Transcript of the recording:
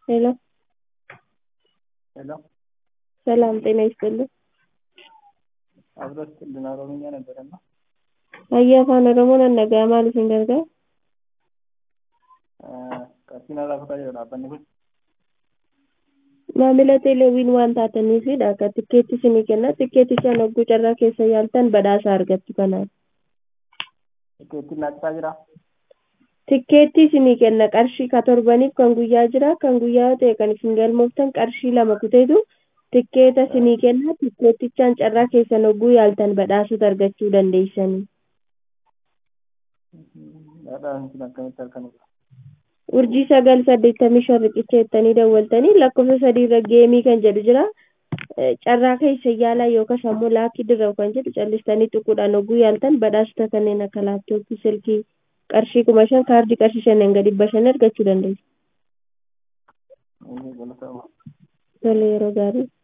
ሄሎ ሄሎ ሰላም ጤና ይስጥልኝ። አብሮ ስትልን ኦሮምኛ ነበረና Ayyaa afaan Oromoon annagaa maal isin gargaara? qarshii narraa fudhaa jedhu dhaabbanni kun Maamila teeleewwiin waan taataniifidha akka tikkeetti isinii kenna. Tikkeetti isaan hogguu carraa keessa yaaltan badhaasa argattu kanaaf. tikkeettiin naaqisaa jira Tikkeetti isinii kenna qarshii ka torbaniif kan guyyaa jira. Kan guyyaa yoo ta'e kan isin galmooftan qarshii lama kuteetu tikkeeta isinii kenna. Tikkeettichaan carraa keessan hogguu yaaltan badhaasota argachuu dandeessanii. dhaadhaan kun akkamitti halkanidha urjii sagal saddeettamii shan riqicha jettanii dawwaltanii lakkoofsa sadii irra geemii kan jedhu jira. Carraa keessa yaalaa yookaan ammoo laakii dirraa'u kan jedhu callistanii xuquudhaan hogguu yaaltan badhaasota kanneen akka laaptooppii, silkii, qarshii kuma shan kaardii qarshii shanan gadi dhibba shan argachuu dandeessu. galatooma Tole yeroo gaarii.